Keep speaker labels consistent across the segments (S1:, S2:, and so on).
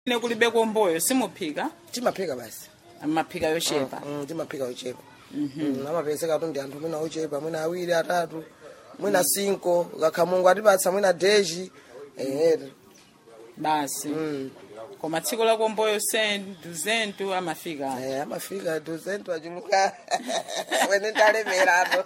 S1: ine kulibe komboyo simuphika
S2: timaphika basi
S1: maphika yochepa
S2: Mm, timaphika ochepa Mm, amapezeka tu ndi anthu mwina ochepa mwina awiri atatu mwina cinco kakha mungu atipatsa mwina deji ehetu
S1: basi
S2: Mm.
S1: koma tsiku la komboyo sentu zentu amafika
S2: Eh, amafika duzentu achuluka wene ndalemerato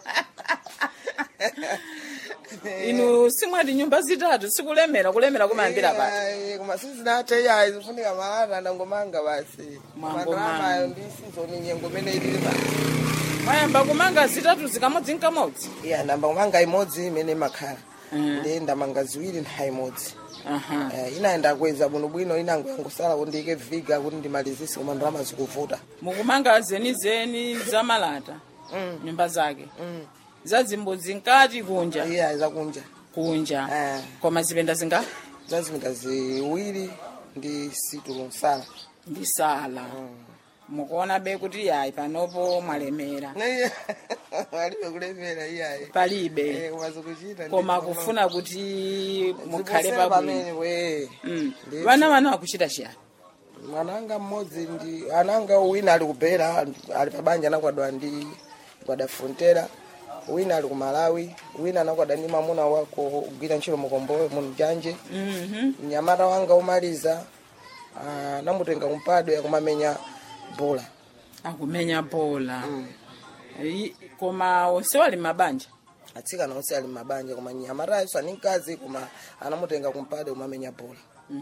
S1: inu simwati nyumba zitatu sikulemera kulemera kumayambira pati
S2: koma sizinathe yayi zifunika malata ndangomanga basi
S1: Mwangomanga.
S2: mandramayo ndi sizoni nyengo imene ilili basi
S1: mwayamba kumanga zitatu zikamodzi nkamodzi
S2: iya ndamba kumanga imodzi imene imakhala
S1: Mm.
S2: ndi ndamanga ziwiri nthawi imodzi
S1: aha
S2: Eh, inayenda kweza bwinobwino inango yangosala kuti ndiyike viga kuti ndimalizise koma ndalama zikuvuta
S1: mukumanga zenizeni zamalata
S2: Mm.
S1: nyumba zake
S2: Mm.
S1: zazimbudzi nkati kunja
S2: iya zakunja
S1: kunja
S2: Eh.
S1: koma zipenda zinga
S2: zazipinda ziwiri ndi situlo nsala
S1: ndi sala mukuona be kuti yayi panopo mwalemera
S2: alibe kulemera iyayi
S1: palibe
S2: koma zikuchita
S1: koma kufuna kuti mukhale
S2: pamene
S1: pabwino
S2: we
S1: Mm.
S2: Ndi-
S1: vana vana wakuchita chiyani
S2: mwananga mmodzi ndi ananga wina ali kubera ali pabanja anakwadwa ndi kwada frontera wina ali ku malawi wina anakwadwa ndi mamuna wako kugwira ntchito mukomboyo munjanje
S1: Mhm.
S2: mnyamata wanga umaliza ah, namutenga kumpadwe akumamenya bola
S1: akumenya bola I- koma onse wali mabanja
S2: atsikana onse ali mabanja koma mnyamatayo sani mkazi koma anamutenga kumpadwe kumamenya bola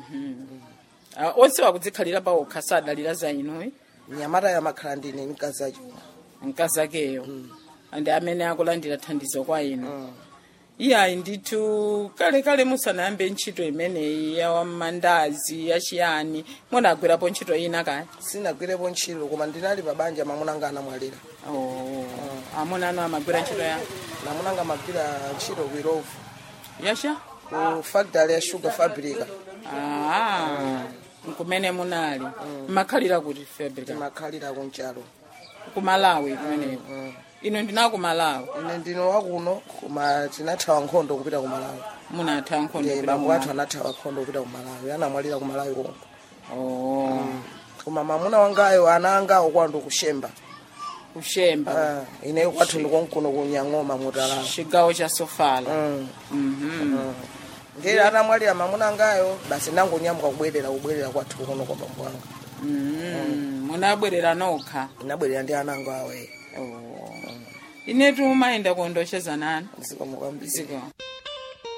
S1: Ah, onse wakudzikhalira pawokha sadalira za inuyi
S2: mnyamatayo amakhala ndine mkazi acho
S1: mkazi akeyo ndi amene akulandira thandizo kwa inu iyayi ndithu kale kale musanayambe ntchito imeneyi ya mandazi yachiyani munagwirapo ntchito ina kale
S2: sinagwirepo ntchito koma ndinali pabanja mamunanga anamwalira
S1: oh. amuna anu amagwira ntchito ya
S2: namunanga amagwira ntchito ku irovu
S1: yasha
S2: ku factory ya sugar fabrica
S1: ah. kumene munali makhalira kuti fabrica
S2: timakhalira kunchalo
S1: kumalawi kumeneko ino ndina kumalawi
S2: ine ndino wakuno koma tinathawa nkhondo kupita ku malawi
S1: munatha nkhondo
S2: Eh,
S1: kupita
S2: bambo
S1: kumalawi.
S2: athu anathawa nkhondo kupita ku malawi anamwalira ku malawi konko
S1: oh.
S2: koma mamuna wangayo ana angawo kwando kushemba
S1: kushemba
S2: Ah, ineyo kwathu ndikonkuno kunyang'oma mutalala
S1: chigawo cha sofala
S2: Mm.
S1: Mhm.
S2: ngeri anamwalira mamuna angayo basi ndangonyamuka kubwerera kubwerera kwathu kuno kwa bambo anga
S1: Mhm. munabwerera nokha
S2: inabwerera ndi ana angawo awe
S1: oh. inetu mayenda kuondosheza nani
S2: zikomo kwambiri
S1: ziko